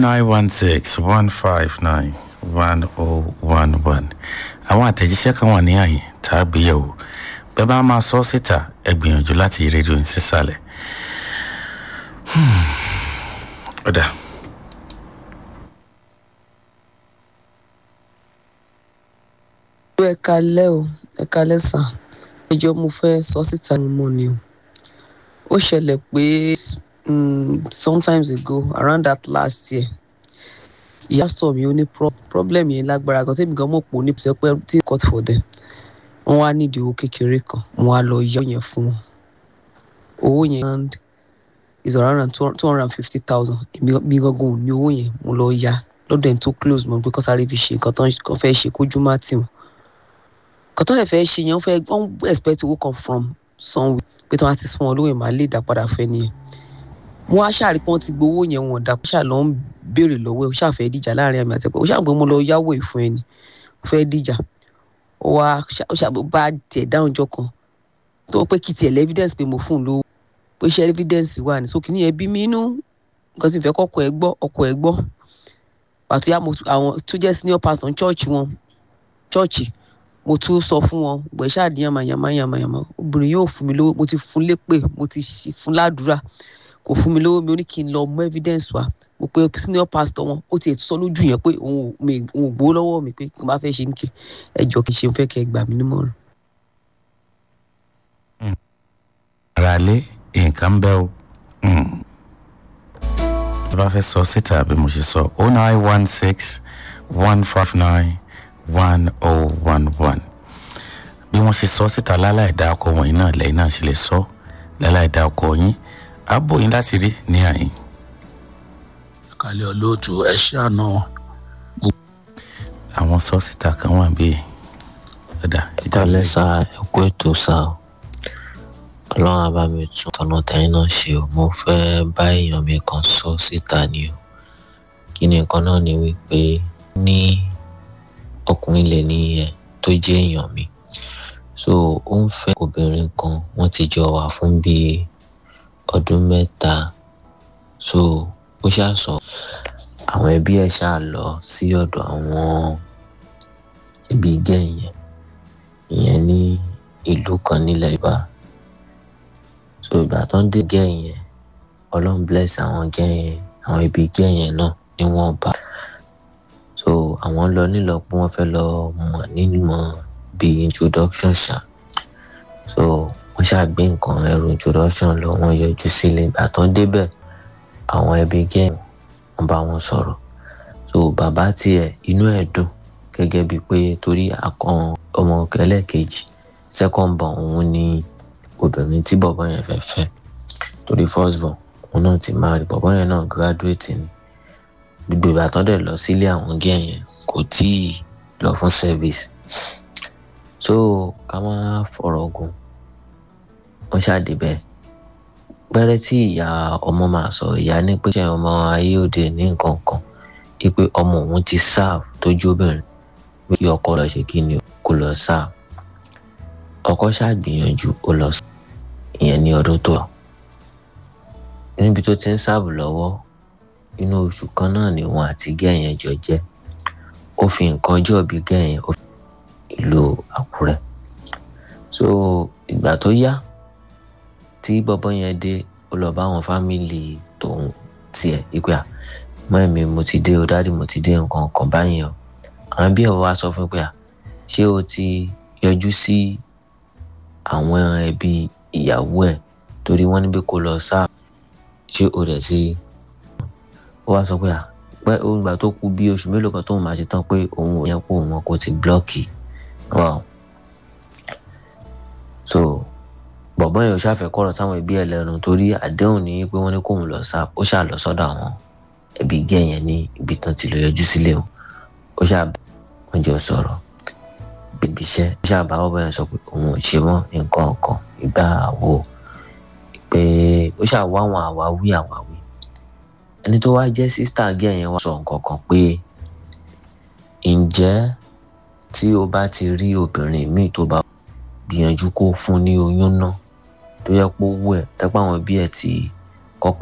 nine one six one five nine one oh one one àwọn àtẹ̀jíṣẹ́ kan wà ní àyè tá a gbé yẹ̀wò bẹ́ẹ̀ bá máa sọ síta ẹ gbìyànjú láti yí rédíò yín sísàlẹ̀. ọ̀dà. ẹ kalẹ́ o ẹ kalẹ́ sà ẹjọ́ mo fẹ́ sọ síta mọ́ ni o ó ṣẹlẹ̀ pé um, sometimes ago around that last year ìyá sọ mi ó ní problem yẹn lágbára gan tẹ́mi gan mọ̀ pé ó ní pèsè pé tí court for them wọ́n wá nídìí owó kékeré kan wọ́n á lọ yá yẹn fún wọn owó yẹn is around two hundred and fifty thousand èmi gangan ò ní owó yẹn mo lọ yá lọ́dọ̀ ẹni tó close mọ́ bí kọ́sáré fi ṣe nǹkan tó ń fẹ́ ṣe kójú má tì wọ́n nǹkan tó lè fẹ́ ṣe yẹn wọ́n fẹ́ wọ́n expect owó kan from somewhere pé tí wọ́n ti fún wọn lówó yẹn máa lè dá padà fẹ́ nìyẹn mo wá ṣáà rí pé wọ́n ti gbowó yẹn wọn dá ṣáà lọ ń béèrè lọ́wọ́ ẹ̀ ó ṣáà fẹ́ díjà láàrin àmì àtẹ̀pẹ́ ó ṣáà pé mo lọ yáwó ìfún ẹni ó fẹ́ díjà ó wá ó ṣáà bá tiẹ̀ dáhùn jọ kan tó pé kí tiẹ̀ lẹ́ evidence pé mo fún un lówó pé ṣe evidence wà ní sókè ní ẹbí mi inú nǹkan tí n fẹ́ kọ́kọ́ ẹ gbọ́ ọkọ ẹ gbọ́ pàtó yá àwọn tó jẹ́ senior pastor church wọn church mo tún sọ fún wọn gbẹ̀ ṣáà di yamayama yamayama obìnrin yóò fún mi lówó mo ti fún lépè mo ti fún ládùúrà kò fún mi lówó mi ó ní kí n lọ mú evidence wá mo pe senior pastor wọn ó ti sọ lójú yẹn pé òun ò gbowó lọ́wọ́ mi pé kí n bá fẹ́ ṣe ń kí ẹjọ́ kì í ṣe ń fẹ́ kẹ́ ẹ gbà mí nímọ̀ràn. ara lé nǹkan bẹ́ o tí bá fẹ́ sọ síta bí mo ṣe sọ oh nine one six one five nine one oh one one bí wọ́n ṣe sọ síta láláì dá ọkọ wọ̀nyí náà lẹ́yìn náà ṣe lè sọ láláì dá ọkọ yín àbò yín láti rí ní àyín. kálẹ̀ olóòtú ẹ ṣàánú. àwọn sọ síta kan wà bíi ọ̀dà ìkàlẹ̀ sá ẹ̀kú ètò sá o ọlọ́run á bá mi tún tọ̀nà tẹ̀yìn náà ṣe o mo fẹ́ bá èèyàn mi kan sọ síta ni o kí ni nǹkan náà ni wípé ní ọkùnrin lè ní ẹ tó jẹ́ èèyàn mi so ó ń fẹ́ obìnrin kan wọ́n ti jọ wà fún bíi ọdún mẹ́ta so ó ṣáà sọ àwọn ẹbí ẹ̀ ṣáà lọ sí ọ̀dọ̀ àwọn ibi gẹ̀yìn ìyẹn ní ìlú kan nílẹ̀ ìbá so ìgbà tó ń dé gẹ̀yìn ọlọ́run bless àwọn gẹ̀yìn àwọn ibi gẹ̀yìn náà ni wọ́n bá so àwọn lọ nílọ pé wọ́n fẹ́ lọ mọ̀ nímọ̀ bíi introduction ṣá so wọ́n ṣàgbé nǹkan ẹrù introduction lọ wọ́n yọjú sílé ìgbà tó ń débẹ̀ àwọn ẹbí gẹ̀yìn wọ́n bá wọn sọ̀rọ̀ so bàbá tiẹ̀ inú ẹ̀ dùn gẹ́gẹ́ bíi pé torí àkàn ọmọ ẹlẹ́ẹ̀kejì second born òun ni obìnrin tí bọ̀bọ̀ yẹn fẹ́ fẹ́ torí first born òun náà ti máa rí bọ̀bọ̀ yẹn náà graduate ni gbogbo ìgbà tó dẹ̀ lọ sílé àwọn gẹ́ yẹn kò tí ì lọ fún service so ká má fọ̀rọ̀ gùn wọ́n ṣàdébẹ̀ pẹ́rẹ́ tí ìyá ọmọ máa sọ ìyá ní pé ṣe ọmọ ayé òde ní nǹkan kan wípé ọmọ òun ti serve tójú obìnrin pé kí ọkọ lọ ṣe kí ni kó lọ serve ọkọ ṣàgbìyànjú ó lọ sí ìyẹn ní ọdún tó lọ níbi tó ti ń serve lọ́wọ́ inú oṣù kan náà ni wọn àti gẹ̀yìn jọ jẹ́ ó fi nǹkan ọjọ́ bí gẹ̀yìn ó fi ìlú àkúrẹ́ so ìgbà tó yá tí bọ́bọ́ yẹn dé ó lọ bá àwọn fámìlì tòun tiẹ̀ ìpè à mọ́ ẹ̀mí mo ti dé o dáàdì mo ti dé nǹkan kan báyìí o àwọn bí ẹ̀ wá sọ fún pé à ṣé o ti yọjú sí àwọn ẹbí ìyàwó ẹ̀ torí wọ́n ní pé kó lọ sáà ṣé o rẹ̀ sí ó wá sọ pé à pé òun gbà tó kú bí oṣù mélòó kan tóun máa ṣe tán pé òun ò yẹ kó wọn kó ti blọ́ọ̀kì wow so bọ̀bọ́n yẹn ò ṣàfẹ́ kọ́rọ̀ sáwọn ẹbí ẹ̀ lẹ́nu torí àdéhùn ní pé wọ́n ní kóun lọ sá ó ṣà lọ sọ́dọ̀ àwọn ẹbí gẹ̀yẹn ní ibi tán ti lọ yọjú sílé o ó ṣà wọ́n jọ sọ̀rọ̀ bíbi iṣẹ́ ó ṣà bá bọ́bọ́ yẹn sọ pé òun ò ṣe mọ́ nǹkan ọ̀kan ìgbà àwo pé ó ṣà wá àwọn àwáwí àwáwí ẹni tó wá jẹ́ sísítà gẹ̀yẹn wá sọ nǹkan kan pé ǹjẹ́ tí o bá ti rí obìnrin míì tó bá gbìyànjú kó fún ní oyún náà tó yẹ pé owó ẹ̀ tẹ́pọ̀ àwọn bí ẹ̀ ti